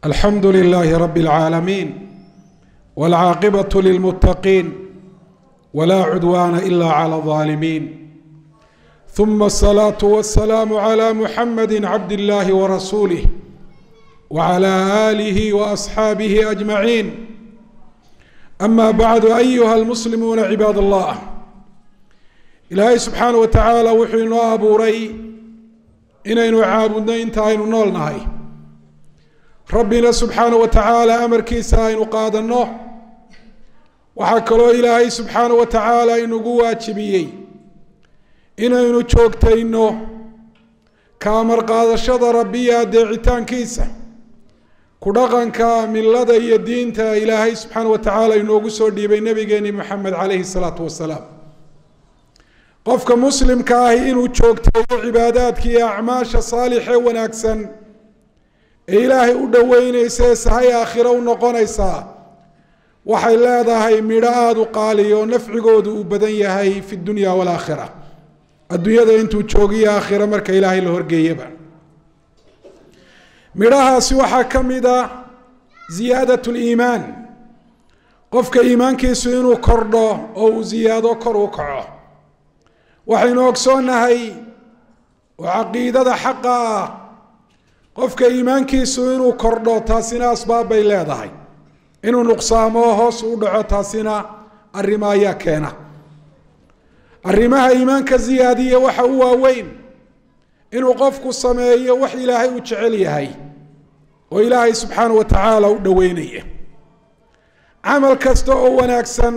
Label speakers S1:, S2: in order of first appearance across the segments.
S1: alxamdu لlh rb العاalمين والcاaqبة للمتقين ولا cdوان إlا عlى الظالمين ثم الصلاة والسلام عlى محمد عبد الله ورسuله وعlى آله وأصحاaبه أجمعين أما بعد أيها المسلمون عباad الله ilaahay subxaanaه وataعaalى wuxuu inoo abuuray inaynu caabudno inta aynu nool nahay rabbina subxaanaه wa tacaala amarkiisa aynu qaadanno waxaa kaloo ilaahay subxaanaه wa tacaala inugu waajibiyey inaynu joogtayno ka amar qaadashada rabbiya adeecitaankiisa ku dhaqanka milada iyo diinta ilaahay subxaanaه wa tacaala inoogu soo dhiibay nabigeeni moxamed calayhi الsalaatu wasalaam qofka muslimka ahi inuu joogteeyo cibaadaadka iyo acmaasha saalixee wanaagsan ee ilaahay u dhoweyneysa ee sahay aakhiro u noqonaysaa waxay leedahay midho aada u qaaliya oo nafcigoodu uu badan yahay fi dunya walaakhira adduunyada intuu joogiyo aakhiro marka ilaahay la horgeeyaba midhahaasi waxaa ka mid a ziyaadat liimaan qofka iimaankiisu inuu kordho oo uu ziyaado kor u kaco waxaynu ogsoonnahay oo caqiidada xaqa ah qofka iimaankiisu inuu kordho taasina asbaab bay leedahay inuu nuqsaamo hoos u dhaco taasina arrimo ayaa keena arrimaha iimaanka ziyaadiya waxa u waaweyn inuu qofku sameeyo wax ilaahay uu jecel yahay oo ilaahay subxaana wa tacaala u dhoweynaya camal kasta oo wanaagsan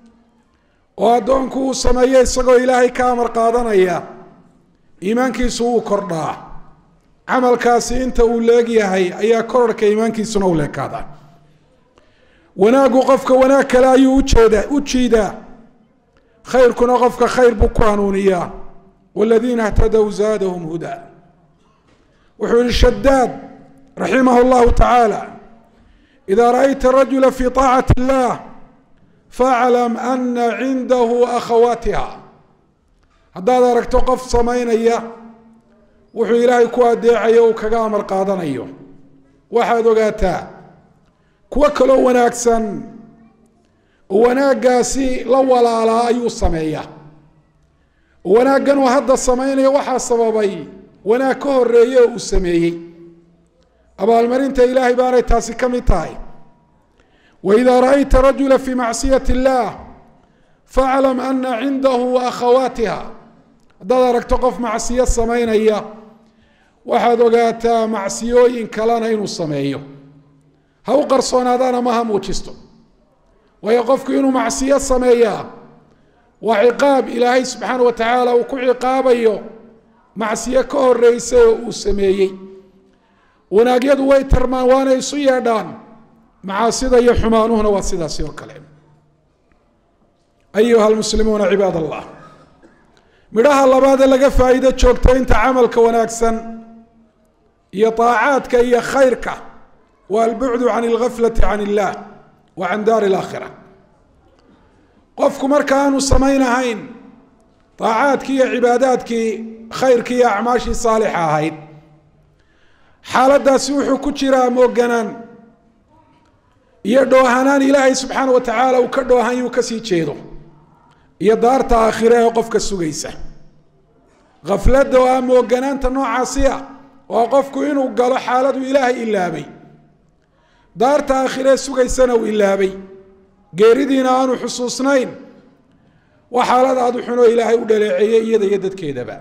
S1: oo addoonku uu sameeyo isagoo ilaahay ka amar qaadanaya iimaankiisu wuu kordhaa camalkaasi inta uu leegyahay ayaa korarhka iimaankiisuna u leekaadaa wanaaggu qofka wanaag kale ayuu ujeeda u jiidaa khayrkuna qofka khayr buu ku hanuuniyaa waladiina htadow zaadahum hudaa wuxuu yihi shadaad raximah llahu tacaala idaa ra'ayta rajula fi طaacati اllah faclam ana cindahu akhawaatiha haddaad aragto qof samaynaya wuxuu ilaahay ku adeecayo uu kaga amar qaadanayo waxaad ogaataa kuwo kaloo wanaagsan oo wanaaggaasi la walaalaa ayuu sameeyaa oo wanaaggan uu hadda samaynaya waxaa sababay wanaag ka horeeye oo uu sameeyey abaalmarinta ilaahay baanay taasi ka mid tahay wإida raأyta rajula fi macصiyaة الlah faclam ana cindahu akhawaatiha haddaad aragto qof macsiyo samaynaya waxaad ogaataa macsiyooyin kalena inuu sameeyo ha u qarsoonaadaan ama ha muujisto waayo qofku inuu macsiyo sameeyaa waa ciqaab ilaahay subxaana wa tacaala uu ku ciqaabayo macsiyo ka horeysa oo uu sameeyey wanaagyadu way tarmaan waana isu yeedhaan macaasida iyo xumaanuhuna waa sidaasi oo kale ayuha almuslimuuna cibaad allah midhaha labaadee laga faa'iido joogtaynta camalka wanaagsan iyo طaacaadka iyo khayrka waa albucdu can اlgaflati can illah wa can daari اlaakhira qofku marka aanu samaynahayn طaacaadkii iyo cibaadaadkii khayrkii iyo acmaashii saalixa ahayd xaaladaasi wuxuu ku jiraa mooganaan iyo dhoohanaan ilaahay subxaana wa tacaala uu ka dhoohanyuu kasii jeedo iyo daarta aakhire ee qofka sugaysa khafladda oo ah mooganaanta noocaasi ah oo qofku inuu galo xaaladu ilaahay ilaabay daarta aakhiree sugaysana uu ilaabay geeridiina aanu xusuusnayn waa xaalad aada u xunoo ilaahay u dhaleeceeyey iyada iyo dadkeedaba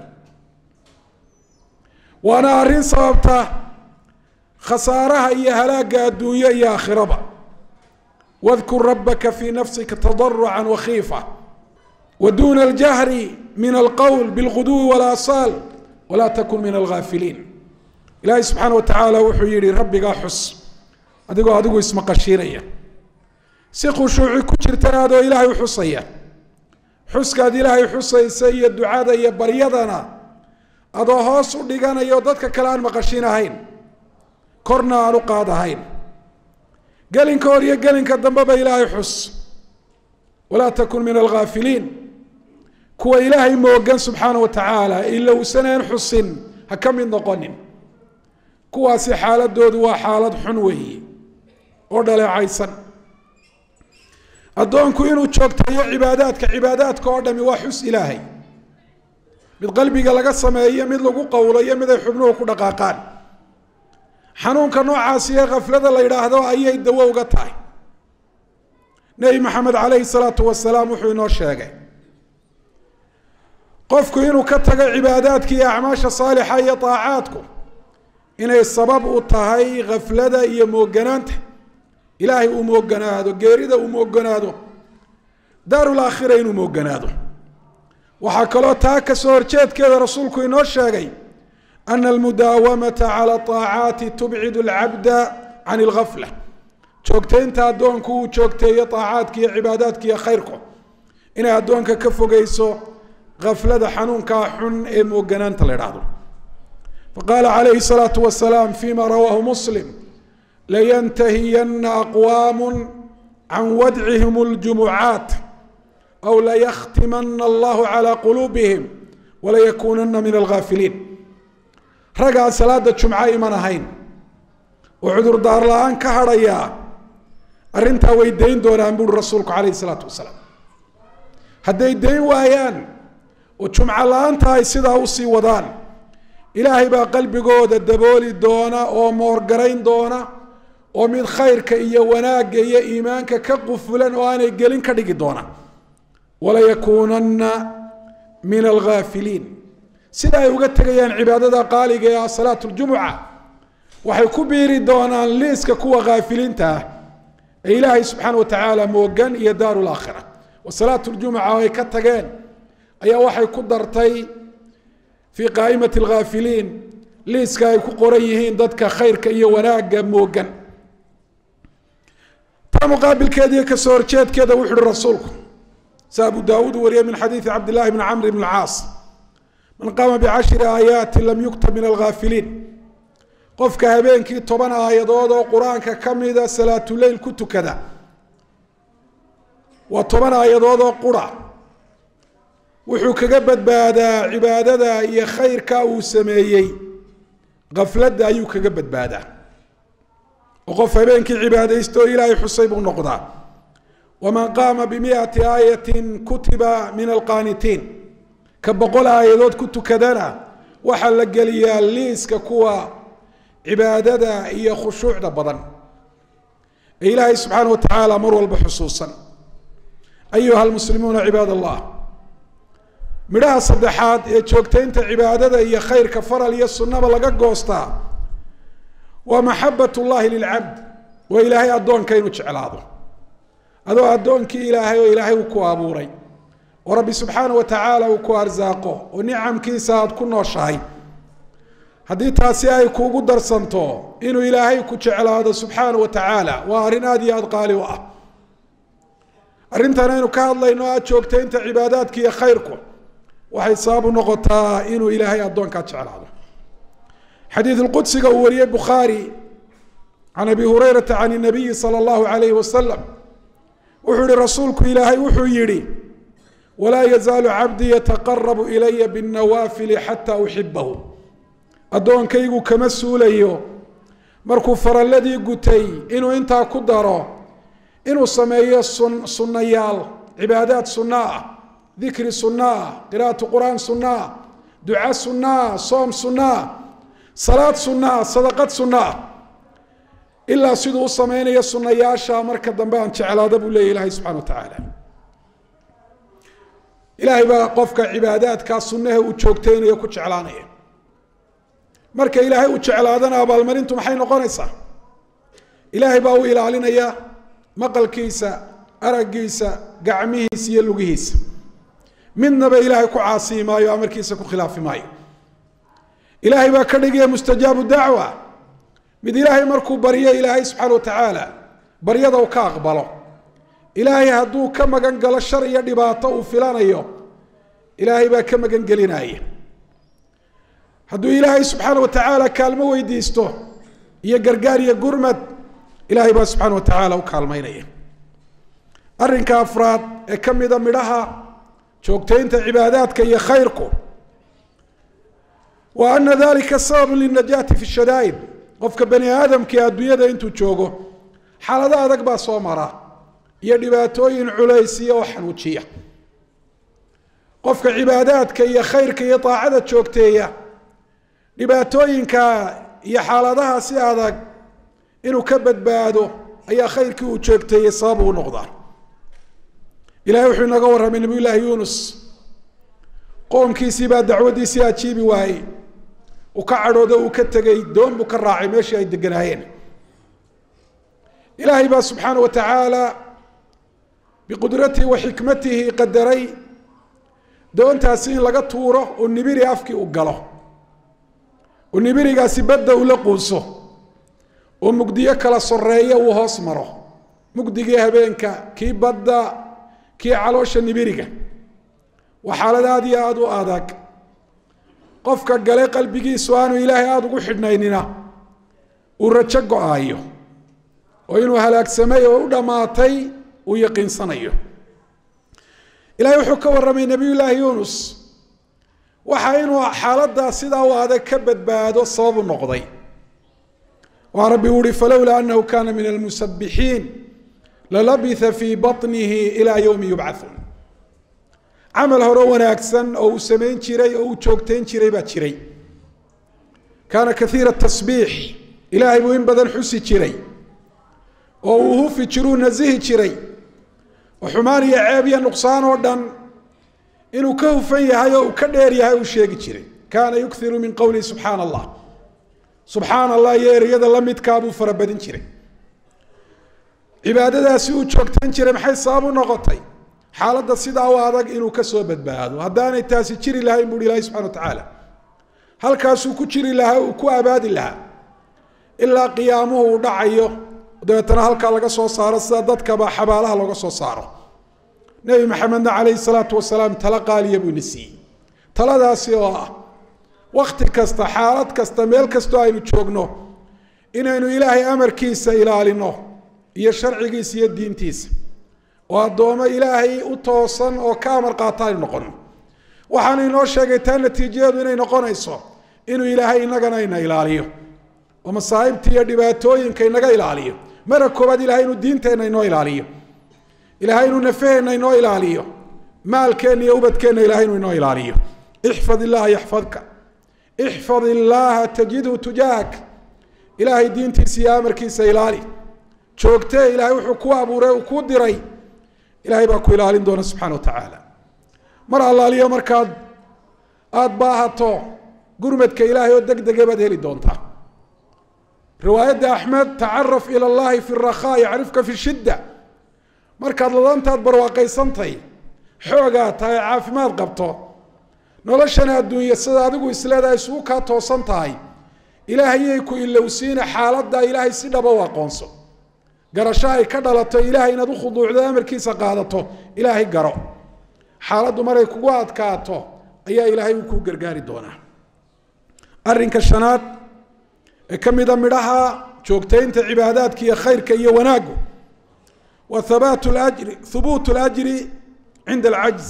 S1: waana arrin sababta khasaaraha iyo halaagga adduunyo iyo aakhiraba wاdkur rabaka fi nafsika tضarca wakiifa wduna اljahri min alqowl bاlguduwi wاlaasaal walaa takun min algaafiliin ilaahay subxaana wa tacaala wuxuu yihi rabbigaa xus adigoo adigu ismaqashiinaya si khushuuci ku jirtana adoo ilaahay uxusaya xuskaad ilaahay xusaysa iyo ducada iyo baryadana adoo hoos u dhiganaya oo dadka kale aan maqashinahayn korna aan u qaadahayn gelinka hor iyo gelinka dambeba ilaahay xus walaa takun min algaafiliin kuwa ilaahay moogan subxaana wa tacaala ilowsaneen xusin ha ka mid noqonin kuwaasi xaaladoodu waa xaalad xun weeye oo dhaleecaysan addoonku inuu joogteeyo cibaadaadka cibaadaadka oo dhami waa xus ilaahay mid qalbiga laga sameeyo mid lagu qowlayo mid ay xubnuhu ku dhaqaaqaan xanuunka noocaasi ee khaflada la yidhaahdo ayay dawo uga tahay nebi maxamed calayhi salaatu wasalaam wuxuu inoo sheegay qofku inuu ka tago cibaadaadka iyo acmaasha saalixa iyo daacaadku inay sabab u tahay khaflada iyo mooganaanta ilaahay uu mooganaado geerida uu mooganaado daarulaakhira inuu mooganaado waxaa kaloo taa kasoo horjeedkeeda rasuulku inoo sheegay ana almudaawamata cala aacaati tubcid alcabda can algafla joogtaynta addoonku uu joogteeyo aacaadka iyo cibaadaadka iyo khayrku inay addoonka ka fogeyso gaflada xanuunkaa xun ee mooganaanta la idhaahdo faqaala calayhi salaatu wasalaam fima rawaahu muslim layantahiyana aqwaamu can wadcihim اljumucaat aw layakhtimana allahu calى quluubihim walayakunana min algaafiliin raggaan salaada jumco iman ahayn oo cudurdaar la-aan ka hadhayaa arrintaa way dayn doonaan buuri rasuulku calayhi salaatu wasalaam hadday dayn waayaan oo jumco la-aanta ay sidaa usii wadaan ilaahay baa qalbigooda dabooli doona oo moorgarayn doona oo mid khayrka iyo wanaagga iyo iimaanka ka qufulan oo aanay gelin ka dhigi doona walayakuunana min algaafiliin sida ay uga tegayaan cibaadada qaaliga ee salaat ljumuca waxay ku biiri doonaan liiska kuwa haafiliinta ah ee ilaahay subxaana wa tacaala moogan iyo daaru laakhira wa salaat ljumuca ay ka tageen ayaa waxay ku dartay fii qaa'imati alghaafiliin liiska ay ku qoran yihiin dadka khayrka iyo wanaagga moogan taa muqaabilkeediiyo kasoo horjeedkeeda wuxu uhi rasuulku sa abu daawuud wariye min xadiidi cabdillahi bni camr bn caas man qaama bicashri aayaati lam yuktab min alghaafiliin qofka habeenkii toban aayadood oo qur-aanka ka mida salaatuleyl ku tukada waa toban aayadood oo qura wuxuu kaga badbaadaa cibaadada iyo khayrka uu sameeyey kafladda ayuu kaga badbaadaa oo qof habeenkii cibaadaysta oo ilaahay xusay buu noqdaa waman qaama bimiati aayatin kutiba min alqaanitiin ka boqol aayadood ku tukadana waxaa la geliyaa liiska kuwa cibaadada iyo khushuucda badan ee ilaahay subxaana wa tacaala mar walba xusuusan ayuha almuslimuuna cibaad allah midhaha saddexaad ee joogtaynta cibaadada iyo khayrka faral iyo sunnaba laga goostaa waa maxabat llahi lilcabd waa ilaahay addoonka inuu jeclaado adoo addoonkii ilaahay oo ilaahay uu ku abuuray oo rabbi subxaana wa tacaala uu ku arsaaqo oo nicamkiisa aada ku nooshahay haddii taasi ay kuugu darsanto inuu ilaahay ku jeclaado subxaana wa tacaala waa arrin aada iyo aada qaali u ah arrintan aynu ka hadlayno aad joogtaynta cibaadaadka iyo khayrku waxay sabab u noqotaa inuu ilaahay addoonkaa jeclaado xadiid lqudsiga uu wariyey bukhaari can abi hurayrata can nabiyi sala allahu alayhi wasalam wuxuu yihi rasuulku ilaahay wuxuu yihi walaa yazaalu cabdii yataqarabu ilaya binnawaafili xataa uxibahu addoonkaygu kama suulayo markuu faralladii gutay inuu intaa ku daro inuu sameeyo sun sunnayaal cibaadaad sunna ah dikri sunna ah qira'atu qur'aan sunna ah duca sunna ah soom sunna ah salaad sunna ah sadaqad sunna ah ilaa siduu u samaynayo sunnayaasha marka dambe aan jeclaada buu leeya ilahay subxana wa tacaala ilaahay baa qofka cibaadaadkaa sunnaha uu joogtaynayo ku jeclaanaya marka ilaahay uu jeclaadana abaalmarintu maxay noqonaysaa ilaahay baa u ilaalinaya maqalkiisa araggiisa gacmihiisa iyo lugihiisa midnaba ilaahay ku caasiyi maayo amarkiisa ku khilaafi maayo ilaahay baa ka dhigaya mustajaabu dacwa mid ilaahay markuu baryo ilaahay subxaana wa tacaala baryada uu ka aqbalo ilaahay hadduu ka magan galo shar iyo dhibaato uu filanayo ilaahay baa ka magan gelinaya hadduu ilaahay subxaana wa tacaala kaalmo weydiisto iyo gargaar iyo gurmad ilaahay baa subxaana wa tacaala u kaalmaynaya arrinka afraad ee ka mida midhaha joogtaynta cibaadaadka iyo khayrku wa ana dalika sababu linajaati fi shadaa'id qofka bani aadamkii adduunyada intuu joogo xaalado adag baa soo mara iyo dhibaatooyin culaysiya oo xanuujiya qofka cibaadaadka iyo khayrka iyo daacada joogteeya dhibaatooyinka iyo xaaladaha si adag inuu ka badbaado ayaa khayrkii uu joogteeyey sabab uu noqdaa ilahay wuxuu inaga warramay nabiy llaahi yuunus qoomkiisii baa dacwaddiisii ajiibi waayey uu ka cadhoodo uu ka tegey doon buu ka raacay meeshii ay deganaayeen ilaahay baa subxaana wa tacaala biqudratihi wa xikmatihi qadaray doontaasi in laga tuuro oo nibiri afkii u galo oo nibirigaasi badda ula quuso oo mugdiyo kala soreeya uu hoos maro mugdigii habeenka kii badda kii caloosha nibiriga waa xaalad aada iyo aada u adag qofka gale qalbigiisu aanu ilaahay aada ugu xidhnaynina uu rajo go-aayo oo inuu halaagsamay oo u dhammaatay uu yaqiinsanayo ilahay wuxuu ka warramay nebiy llaahi yuunus waxa inuu xaaladdaa sidaa u adag ka badbaado sababu noqday waa rabbi uhi falowlaa anahu kana min almusabixiin lalabitha fii baطnihi ilaa yowmi yubcathuun camal hore wanaagsan oo uu samayn jiray oo uu joogtayn jiray baa jiray kaana kaiira tasbiix ilaahay buu in badan xusi jiray oo uu hufi jiruu nasihi jiray oo xumaan iyo ceeb iyo nuqsaan oo dhan inuu ka hufan yahay oo uu ka dheer yahay uu sheegi jiray kaana yukiru min qowlihi subxaana allah subxaana allah iyo ereyada la midkaa buu farabadin jiray cibaadadaasi uu joogtayn jiray maxay sabab u noqotay xaaladda sidaa u adag inuu ka soo badbaado haddaanay taasi jiri lahayn buuhi ilahi subxana wa tacaala halkaasuu ku jiri lahaa uu ku abaadi lahaa ilaa qiyaamuhu uu dhacayo dabeetana halkaa laga soo saaro sida dadkaba xabaalaha looga soo saaro nebi maxamedna calayhi salaatu wasalaam tala qaaliya buu ina siiyey taladaasi oo ah wakti kasta xaalad kasta meel kastoo aynu joogno inaynu ilaahay amarkiisa ilaalino iyo sharcigiisa iyo diintiisa oo addoomo ilaahay u toosan oo ka amar qaata aynu noqono waxaanu inoo sheegay taa natiijadeedu inay noqonayso inuu ilaahay inagana ina ilaaliyo oo masaa'ibta iyo dhibaatooyinka inaga ilaaliyo mara koobaad ilahay inuu diinteenna inoo ilaaliyo ilahay inuu nafaheenna inoo ilaaliyo maalkeenna iyo ubadkeenna ilahay inuu inoo ilaaliyo ixfad illaha yaxfadka ixfad illaaha tajidhu tujaahak ilaahay diintiisa iyo amarkiisa ilaali joogtee ilahay wuxuu ku abuuray uu kuu diray ilahay baa ku ilaalin doona subxana wa tacaala mar allaaliyo markaad aada baahato gurmadka ilaahay oo deg dega baad heli doontaa riwaayadda axmed tacaraf ila allahi fi rakhaa yacrifka fi shidda markaad ladantaad barwaaqaysantay xoogaa tahay caafimaad qabto noloshana adduunya sida adigu isleedahay isugu kaa toosan tahay ilaahayay ku ilowsiina xaaladda ilaahay si dhaba u aqoonso garasho ay ka dhalato ilaahay inaad u khuduucdo amarkiisa qaadato ilaahay garo xaaladdu maray kugu adkaato ayaa ilaahay uu kuu gargaari doonaa arrinka shanaad ee ka mida midhaha joogtaynta cibaadaadka iyo khayrka iyo wanaaggu wa habaat lajri hubuut lajri cinda alcajz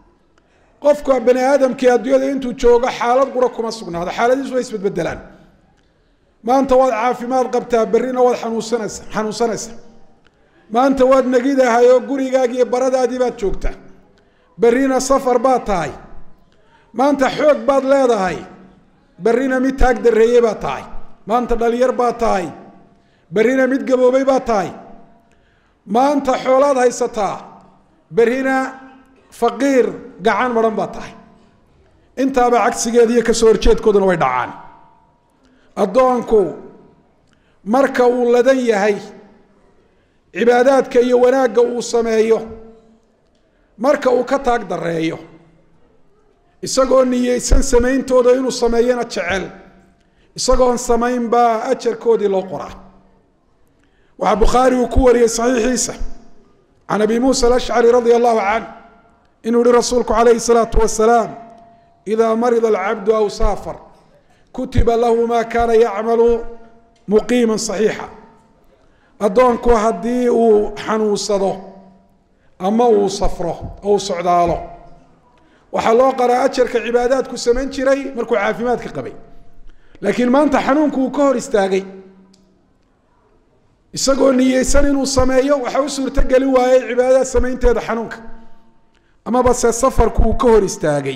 S1: qofka bani aadamkii adduunyada intuu joogo xaalad qura kuma sugnaado xaaladiisu way isbedbedelaan maanta waad caafimaad qabtaa berrina waad xanuunsanaysa xanuunsanaysa maanta waad negidahay oo gurigaagii iyo baradaadii baad joogtaa berrina safar baad tahay maanta xoog baad leedahay berrina mid taag dareeye baad tahay maanta dhalinyar baad tahay berrina mid gaboobay baad tahay maanta xoolaad haysataa berrina faqiir gacan maran baad tahay intaaba cagsigeeda iyo kasoo horjeedkooduna way dhacaan addoonku marka uu ladan yahay cibaadaadka iyo wanaagga uu sameeyo marka uu ka taag dareeyo isagoo niyeysan samayntooda inuu sameeyana jecel isagoon samayn baa ajarkoodii loo qoraa waxaa bukhaari uu ku wariyey saxiixiisa can abi muusa alashcari radia allahu canh inuu yihi rasuulku calayhi salaatu wasalaam idaa marida alcabdu aw saafar kutiba lahu ma kaana yacmalu muqiima صaxiixa addoonku haddii uu xanuunsado ama uu safro oo uu socdaalo waxaa loo qaraa ajarka cibaadaadku samayn jiray markuu caafimaadka qabay laakiin maanta xanuunku uu ka hor istaagay isagoo niyeysan inuu sameeyo waxa u suurtogeli waayey cibaadada samaynteeda xanuunka amaba se safarku uu ka hor istaagay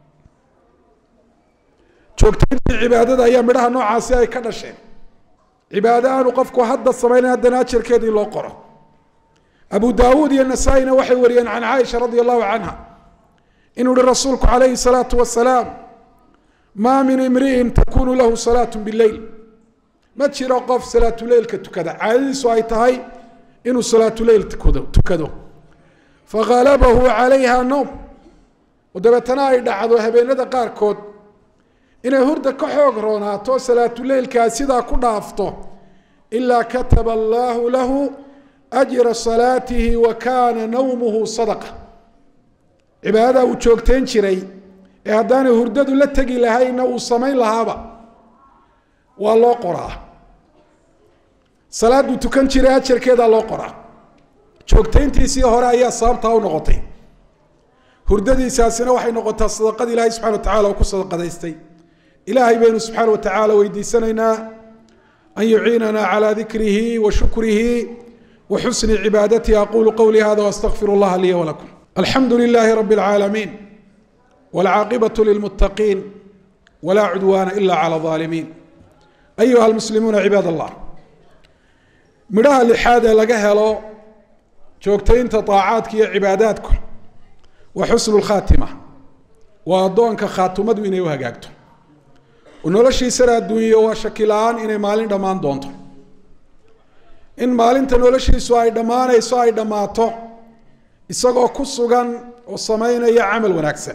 S1: joogtayntii cibaadada ayaa midhaha noocaasi ay ka dhasheen cibaado aanu qofku hadda samaynayn haddana ajarkeeda in loo qoro abu daawuud iyo nasaa-ina waxay wariyeen can caaisha radia allahu canha inuu yihi rasuulku calayhi salaatu wasalaam maa min imri'in takunu lahu salaatu bileyl ma jiro qof salaatuleylka tukada caadadiisu ay tahay inuu salaatuleyl tukado tukado faghalabahu calayha nowm oo dabeetana ay dhacdo habeenada qaarkood inay hurda ka xoog roonaato salaatuleylkaa sidaa ku dhaafto ilaa kataba allaahu lahu ajra salaatihi wa kaana nawmuhu sadaqa cibaadada uu joogtayn jiray ee haddaanay hurdadu la tegi lahaynna uu samayn lahaaba waa loo qoraa salaaduu tukan jiray ajarkeedaa loo qoraa joogtayntiisii hore ayaa sababtaa u noqotay hurdadiisaasina waxay noqotaa sadaqada ilaahay subxana wa tacala oo ku sadaqadaystay ilaahay baynu subxaana wa tacaala weydiisanaynaa an yuciinana calaa dikrihi wa shukrihi wa xusni cibaadatihi aqulu qowlii hada waastaqfir اllaha liya walakum alxamdu lilahi rabi اlcaalamiin wاlcaaqibaة lilmuttaqiin wla cudwaana ila calى الظaalimiin ayuha almuslimuuna cibaad allah midhaha lixaad ee laga helo joogtaynta طaacaadka iyo cibaadaadku waa xusnu اlkhaatima waa addoonka khaatimadu inay u hagaagto oo noloshiisana adduunyo waa shaki la-aan inay maalin dhammaan doonto in maalinta noloshiisu ay dhammaanayso ay dhammaato isagoo ku sugan oo samaynaya camal wanaagsan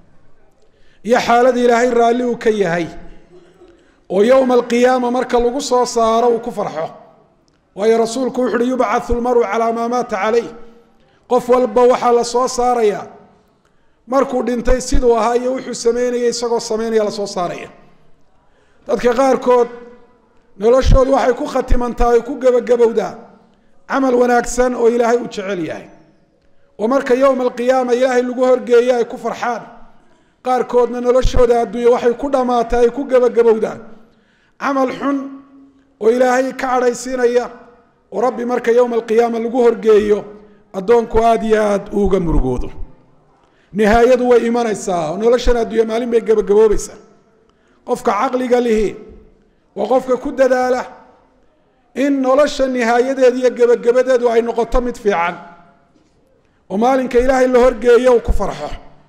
S1: iyo xaalada ilaahay raalli uu ka yahay oo yowma alqiyaama marka lagu soo saaro uu ku farxo waayo rasuulku wuxu uhi yubcathu lmaru calaa maa maata calayh qof walba waxaa la soo saaraya markuu dhintay siduu ahaa iyo wuxuu sameynaya isagoo sameynaya lasoo saaraya dadka qaarkood noloshoodu waxay ku khatimantaa ay ku gebagabowdaa camal wanaagsan oo ilaahay uu jecel yahay oo marka yowma alqiyaama ilaahay lagu horgeeyo ay ku farxaan qaarkoodna noloshooda adduunya waxay ku dhammaatay ay ku gebagabowdaan camal xun oo ilaahay ka cadhaysiinaya oo rabbi marka yowma alqiyaama lagu horgeeyo addoonku aada iyo aada uuga murugoodo nihaayadu way imanaysaa oo noloshan adduunya maalin bay gebagaboobaysaa qofka caqliga lihi waa qofka ku dadaala in nolosha nihaayadeeda iyo gebagabadeedu ay noqoto mid fiican oo maalinka ilaahay la horgeeyo uu ku farxo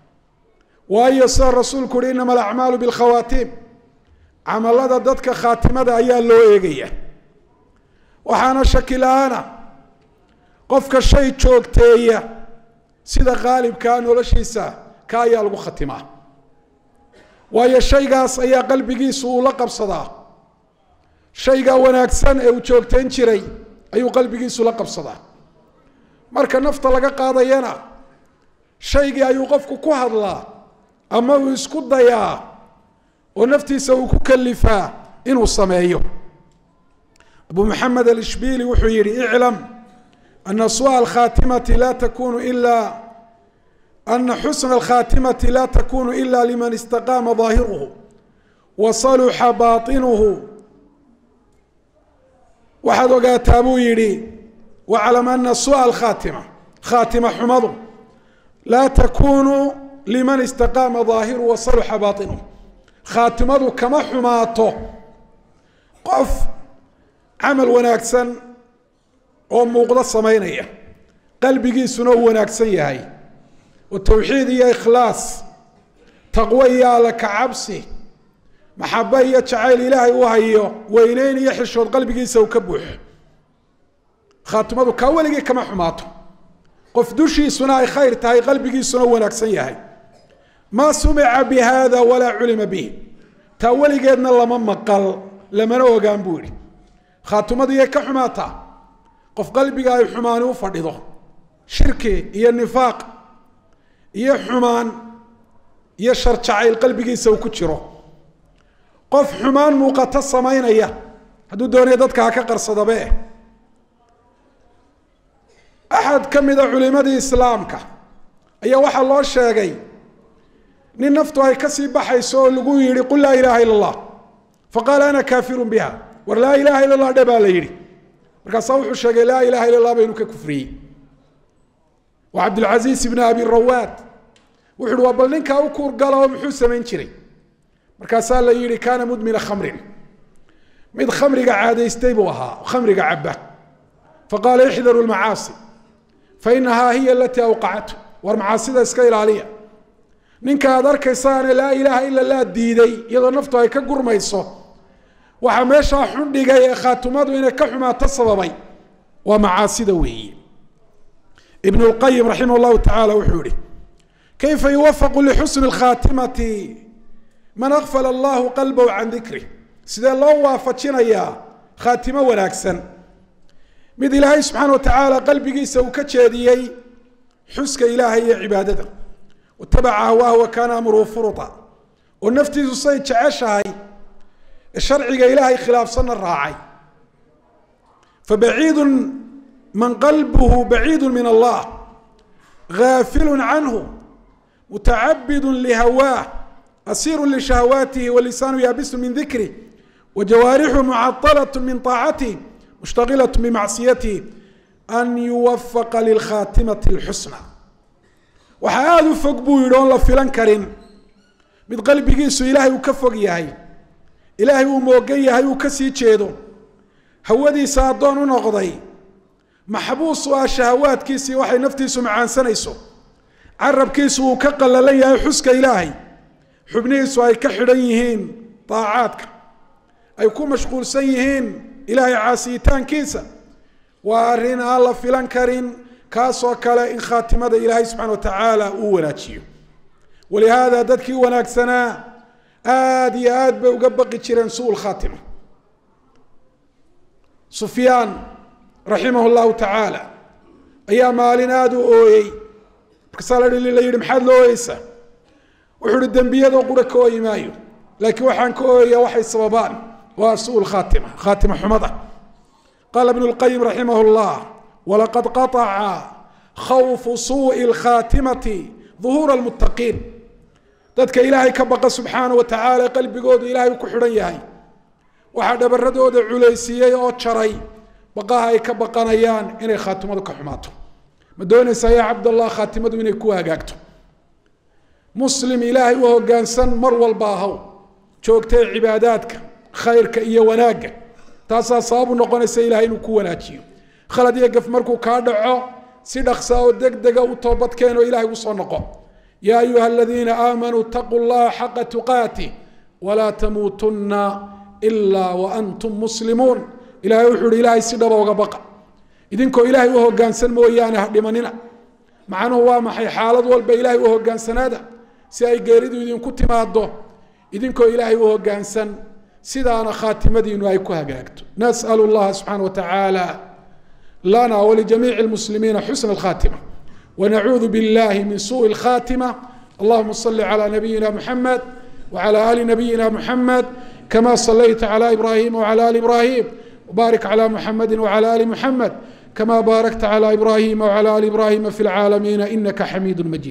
S1: waayo sida rasuulku uhi inama alacmaalu bilkhawaatiim camalada dadka khaatimada ayaa loo eegaya waxaana shaki la-aana qofka shay joogteeya sida qaalibkaa noloshiisa ka ayaa lagu khatimaa waayo shaygaas ayaa qalbigiisu uu la qabsadaa shayga wanaagsan ee uu joogtayn jiray ayuu qalbigiisu la qabsadaa marka nafta laga qaadayana shaygii ayuu qofku ku hadlaa ama uu isku dayaa oo naftiisa uu ku kalifaa inuu sameeyo abu maxamed alishbili wuxuu yihi iclam ana su'a alkhaatimati la takunu ila ana xusna alkhaatimati la takunu ila liman istaqaama ظaahiruhu wa saluxa baطinuhu waxaad ogaataa buu yidhi waclam ana su'a alkhaatima khaatima xumadu laa takunu liman istaqaama ظaahiruhu wa saluxa baطinuhu khaatimadu kama xumaato qof camal wanaagsan oo muuqdo samaynaya qalbigiisuna uu wanaagsan yahay oo tawxiid iyo ikhlaas taqwo iyo alla kacabsi maxabe iyo jacayl ilaahay u hayo weyneyn iyo xishood qalbigiisa uu ka buuxo khaatimadu kaa weligii kama xumaato qof dushiisuna ay khayr tahay qalbigiisuna u wanaagsan yahay maa sumica bi hada walaa culima bih taa weligeedna lama maqal lamana ogaan buu yihi khaatimadu iyay ka xumaataa qof qalbiga ay xumaani u fadhido shirki iyo nifaaq iyo xumaan iyo shar jacayl qalbigiisa uu ku jiro qof xumaan muuqato samaynaya hadduu doonaya dadka ha ka qarsadabe axad ka mida culimadii islaamka ayaa waxaa loo sheegay nin naftu ay kasii baxayso oo lagu yihi qul laa ilaha ila allah faqaala ana kaafirun biha war laa ilaha illa allah dhe baa la yidhi markaasaa wuxuu sheegay laa ilaha illa allah ba inuu ka kufriyey waa cabdilcasiis ibn abi rawaad wuxu uhi waa bal ninkaa u kuurgala oo muxuu samayn jiray markaasaa la yihi kaana mudmina khamrin mid khamriga caadaystay buu ahaa khamriga caba faqaala ixdaru lmacaasi fainahaa hiya alatii awqacatu war macaasida iska ilaaliya ninka aad arkaysaane laa ilaaha ila laa diiday iyadoo naftu ay ka gurmayso waxaa meeshaa xun dhigay ee khaatumadu inay ka xumaato sababay waa macaasida weeye ibn اlqayim raximah llahu tacaala wuxuu yihi kayfa yuwafaqu lixusni اkhaatimati man akfala allahu qalbahu can dikrih sidee loo waafajinayaa khaatimo wanaagsan mid ilaahay subxaana wa tacaala qalbigiisa uu ka jeediyey xuska ilaahay iyo cibaadada watabaca hawaahu wa kaana amruhu furuta oo naftiisu say jeceshahay sharciga ilaahay khilaafsanna raacay fabaciidu man qalbuhu baciidu min allah gaafilu canhu mutacabidu lihawaah asiiru lishahawaatihi walisaanu yaabisu min dikrih wajawaarixu mucaطalaة min طaacatih mushtaqilaة bimacsiyatih an yuwafaqa lilkhaatimati اlxusna waxaa aada u fog buu yidhi oon la filan karin mid qalbigiisu ilaahay uu ka fog yahay ilaahay uu moogan yahay uu ka sii jeedo hawadiisa addoon u noqday maxbuus u ah shahawaadkiisii waxay naftiisu macaansanayso carabkiisu uu ka qallalan yahay xuska ilaahay xubnihiisu ay ka xidhan yihiin daacaadka ay ku mashquulsan yihiin ilaahay caasiyitaankiisa waa arrin aan la filan karin kaasoo kale in khaatimada ilaahay subxana wa tacaala uu wanaajiyo walihaada dadkii wanaagsanaa aada iyo aad bay uga baqi jireen suu lkhaatima sufyaan raximah llahu tacaala ayaa maalin aada u ooyey markaasaa la yihi maxaad la ooyeysaa wuxuu uhi dembiyadoo qura ka ooyi maayo laakiin waxaan ka ooyaya waxay sababaan waa suu khaatima khaatima xumada qaala ibnu lqayim raximah llah walaqad qaطaca khawfu suuءi اlkhaatimati duhuura اlmuttaqiin dadka ilaahay ka baqa subxaana wa tacaala qalbigoodu ilahay u ku xidhan yahay waxaa dhabaradooda culaysiiyey oo jaray baqaha ay ka baqanayaan inay khaatimadu ka xumaato ma doonaysaa yaa cabdallah khaatimadu inay ku hagaagto muslim ilaahay u hoggaansan mar walba ahaw joogtay cibaadaadka khayrka iyo wanaagga taasaa sababu noqonaysa ilahay inuu ku wanaajiyo khalad iyo gaf markuu kaa dhaco si dhaksa oo deg dega u toobadkeen oo ilahay usoo noqo yaa ayuha aladiina aamanuu itaquu llaha xaqa tuqaatih walaa tamuutunna ilaa waantum muslimuun ilahay wuxuu ihi ilaahay si dhaba uga baqa idinkoo ilaahay u hoggaansan mooyaane ha dhimanina macnuhu waa maxay xaalad walba ilaahay u hoggaansanaada si ay geeridu idinku timaado idinkoo ilaahay u hoggaansan sidaana khaatimadiinu ay ku hagaagto nas'al اllaha subxaana wa tacaala lana walijamiici اlmuslimiina xusna اlkhaatima wanacuudu biاllahi min suءi اlkhaatima allahuma صli calى nabiyina muxamed wعlى ali nabiyina muxamed kama صlayta عlى ibrahim wعlى ali ibrahim wbarik عlى muxamedi wعlى ali muxamed kama baarakta عlى ibrahima wعlى ali ibrahima fi اlcaalamiina inaka xamiid majid